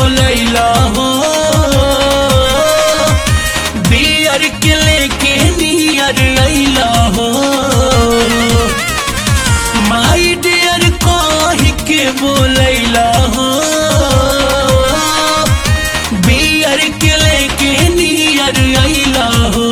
बोलैला हो बियर के लेके नियर अइला हो माई डियर कह के बोलैला हो बियर के लेके नियर अइला हो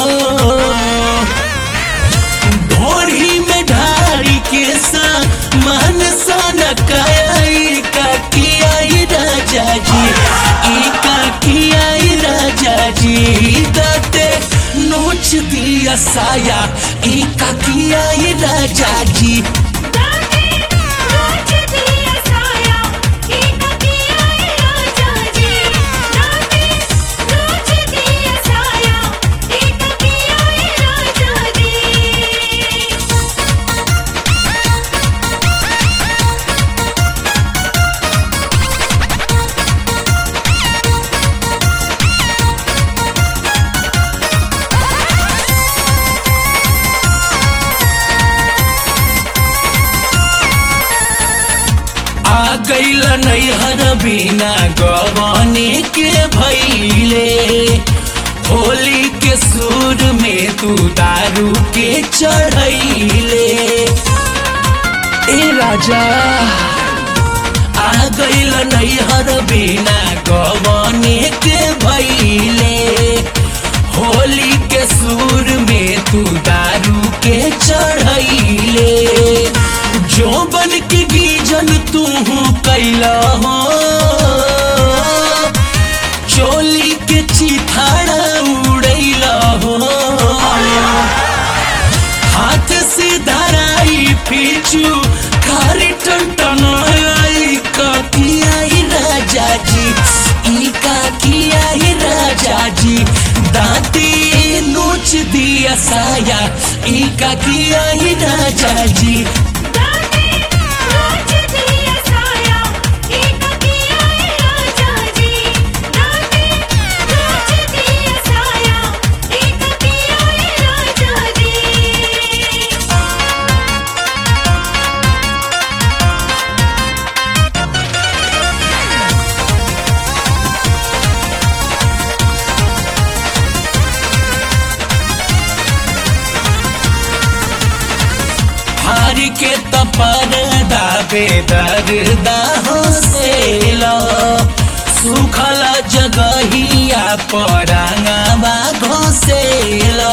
ढोरी में ढारी के सा मन सन काई का किया ई राजा जी ई का किया ई राजा जी दाते नोच दिया साया ई का किया ई राजा जी दाते नोच दिया साया एक किया है राजा जी दाते नोच दिया साया एक किया है राजा जी आ गईल नैहर बिना गवाने के भैले होली के सुर में तू दारू के चढ़ैले ए राजा आ गईल नैहर बिना गवाने के भैले होली के सुर में तू दारू के चढ़ैले जो बन के गीजन तू कैला हो चोली के चिथाड़ा उड़ैला हो हाथ से धराई पीछू खारी टन आई का किया ही राजा जी ई का किया ही राजा जी दांती नोच दिया साया ई का किया ही राजा जी दाते नोच दिया साया एक किया है राजा जी दाते नोच दिया साया एक किया है राजा जी हार के तपर दाबे दर्दा हो सेला सुखल जगहिया परांगवा घोसेला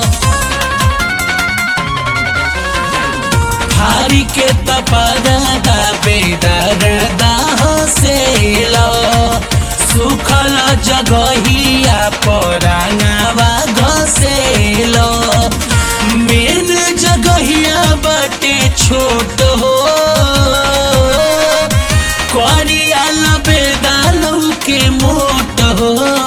हारी के तपर दाबे दर्दा हो सेला सुखल जगहिया परांगवा घोसेला मेन जगहिया बाटे छोट हो करिया लबेदालू के मोट हो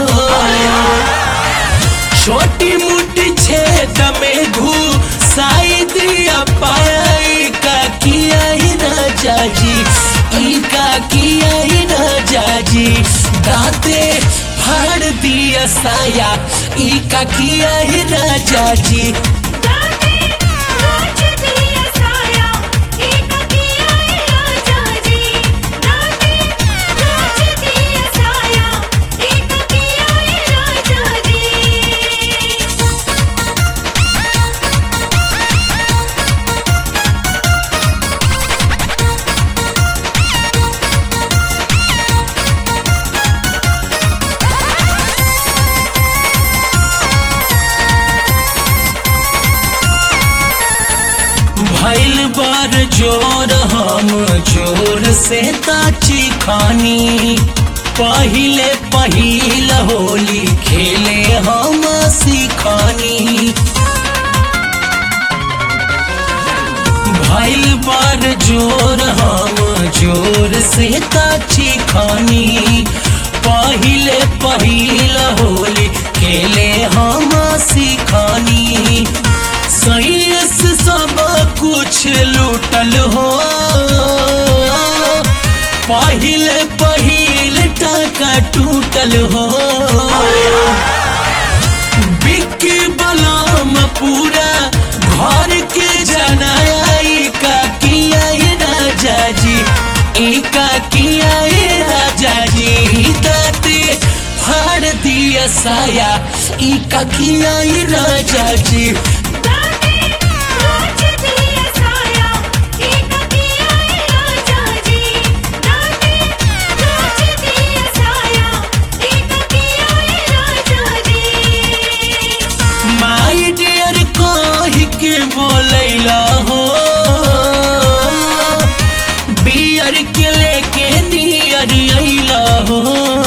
छोटी मोटी छेद में घुसाई दिया पाई का किया ही राजा जी ई का किया ही राजा जी दाते फाड़ दिया साया ई का किया ही राजा जी दाते नोच दिया साया एक किया है राजा जी दाते नोच दिया साया एक किया है राजा जी भैल बार जोर हम जोर से ताची खानी पहिले पहिल होली खेले हम सिखानी भैल बार जोर हम जोर से ताची खानी पहिले पहिल होली खेले हम सिखानी सैस सब कुछ लूटल हो पहिले पहिल टाका टूटल हो बिक्की बलाम पूरा घर के जनाई का किया ये राजा जी ई का किया ये राजा जी दाते साया ई का किया ई राजा जी नाटे नाच दिया साया एक किया राजा जी नाटे नाच दिया साया एक किया राजा जी माई डियर कही के बोलैला हो बियर के लेके नियर अइला हो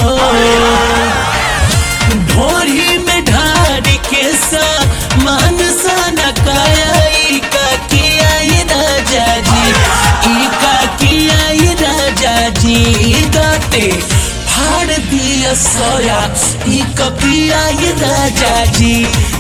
ढोरी में ढार के सा मान सा नकाई का किया ई राजा जी ई का किया ई राजा जी दाते फाड़ दिया सोया ई का किया ई राजा जी